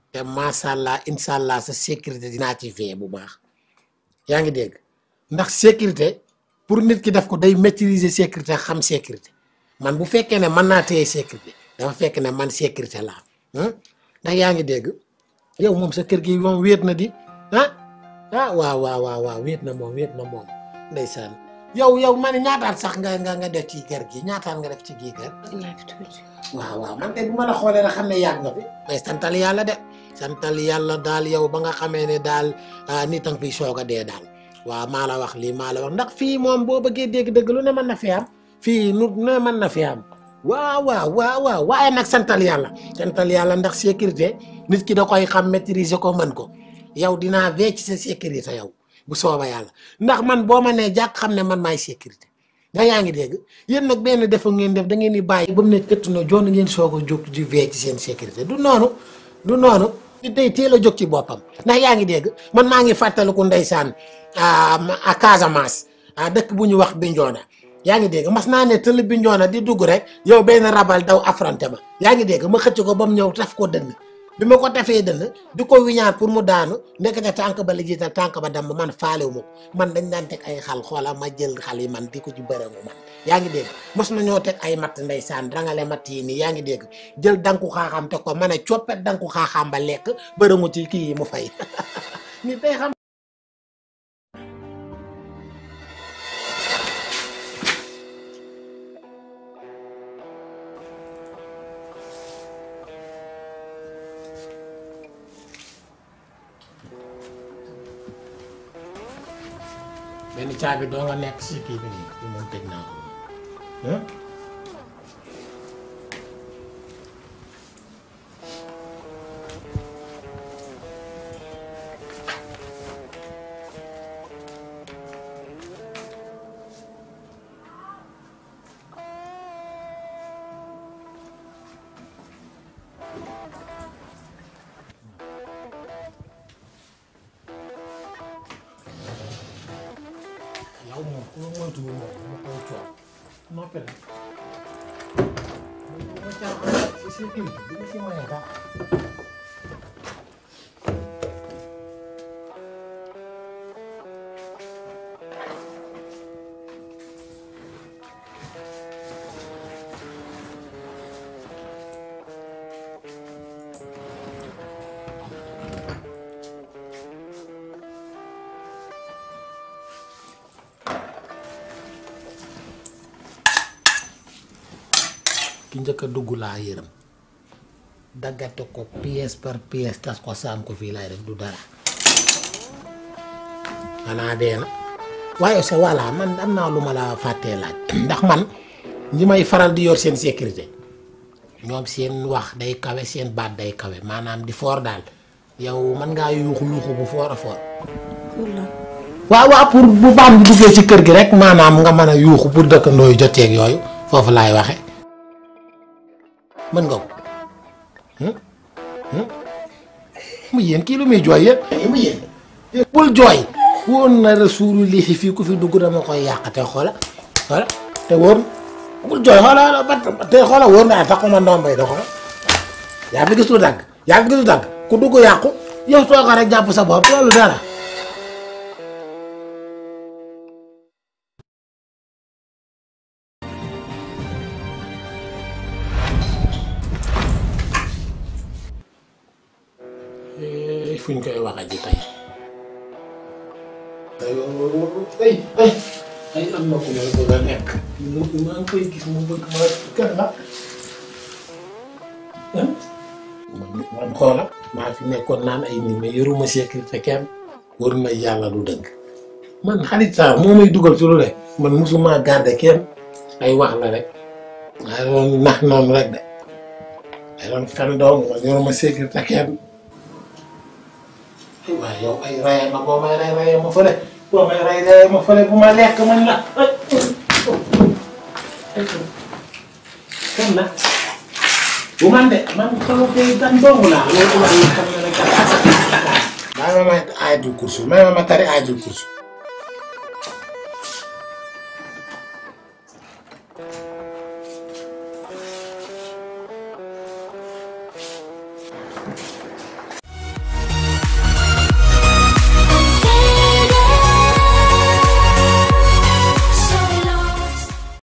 te macha allah incha allah sa sécurité dinaa ci veiller bu baax yaa ngi dégg ndax sécurité pour nit ki def ko day maîtriser sécurité xam sécurité man bu fekkee ne mën naa téye sécurité dafa fekk ne man sécurité laa am ndax yaa ngi dégg yow moom sa kër gi moom wéet na di ah ah waaw waaw waaw waaw wéet na moom wéet na moom ndeysaan yow yow ma ne ñaataan sax nga nga nga def ci kër gi ñaataan nga def ci gii kër waaw waaw man de bu ma la xoolee rek xam ne yàgg nga fi mais santal yàlla de santal yàlla daal yow ba nga xamee ne daal nit a nga fiy soog a dee daal waaw maa la wax lii maa la wax ndax fii moom boo bëggee dégg dëgg lu ne mën na fi am fii nu ne mën na fi am waaw waaw waaw waaw waaye nag santal yàlla santal yàlla ndax sécurité nit ki da koy xam maîtriser ko mën ko yow dinaa vee ci sa sécurité yow bu sooba yàlla ndax man boo ma nee jàkk xam ne man maay sécurité nga yaa ngi dégg yéen nag benn defa ngeen def da ngeen di bàyyi ba mu ne këtt na joon ngeen soog a jóg di vee ci seen sécurité du noonu du noonu nit day teel a jóg ci boppam ndax yaa ngi dégg man maa ngi fàttaliku ndeysaan à Casamance ah dëkk bu ñu wax Bignona yaa ngi dégg mas naa ne tëll Bignona di dugg rek yow benn rabal daw affronté ma yaa ngi dégg ma xëcc ko ba mu ñëw taf ko dënn bi ma ko tafee dënn di ko wiñaar pour mu daanu nekkate tànk ba la jiital tànk ba damm man faalewu ma ko man dañ daan teg ay xal xoola ma jël xal yi man di ko ci bërëngu man yaa ngi dégg mos na ñoo teg ay matt ndeysaan rangale matt yi nii yaa ngi dégg jël danku xaaxaam teg ko ma ne coppet danku xaaxaam ba lekk bërëngu ci kii yi mu fay nit day xam benn caabi doo nga nekk si kii bi nii bi moom tëj naa ko moom yow moom ku ma moytuwul moom dama koy coow noppi rek bu ma caaxaan si si kii bi ma si maye dara ki njëkk a dugg laa yërëm daggate ko pièce par pièce tas ko saam ko fii laay def du dara xanaa dee na waaye c'est voilà man am naa lu ma la fàttee laaj ndax man ñi may faral di yor seen sécurité ñoom seen wax day kawe seen baat day kawe maanaam di foor daal yow mën ngaa yuuxu yuuxu bu foor a foor waaw waaw pour bu baat bi duggee ci kër gi rek maanaam nga mën a yuuxu pour dëkkandoo yu joteeg yooyu foofu laay waxe mën nga ko mu yéen kii lu muy jooy yéen mu yéen bul jooy woon na rasuulu lii fii ku fi dugg dama koy yàqate xoola xoola te wóor bul jooy xoola ba te xoola wóor na taxuma ndombay da xoola yaa fi gis lu dagg yaa fi gis lu dagg ku dugg yàqu yow tooga rek jàpp sa bopp loolu dara fu ñu koy waxa ji tey ay ay ay am na ku may bëgg a nekk mu maa ngi koy gis mu bëgg ma kan la man xoola maa fi nekkoon naan ay nit mais yoruma sécurité kenn war na yàlla du dëgg man xarit saa moo may dugal ci lu ne man musuma garder kenn ay wax la rek waaye doon nax noonu rek de ay doon fen dong man yoruma sécurité kenn waaye yow ay raye ma boo may ray raye ma fële boo may ray raye ma fële bu ma lekk man la kan la bu man de man xaw koy gan dong laa loolu wax na xam ne rek maa ma may ayatul kursu may ma ma tari ayatul kursu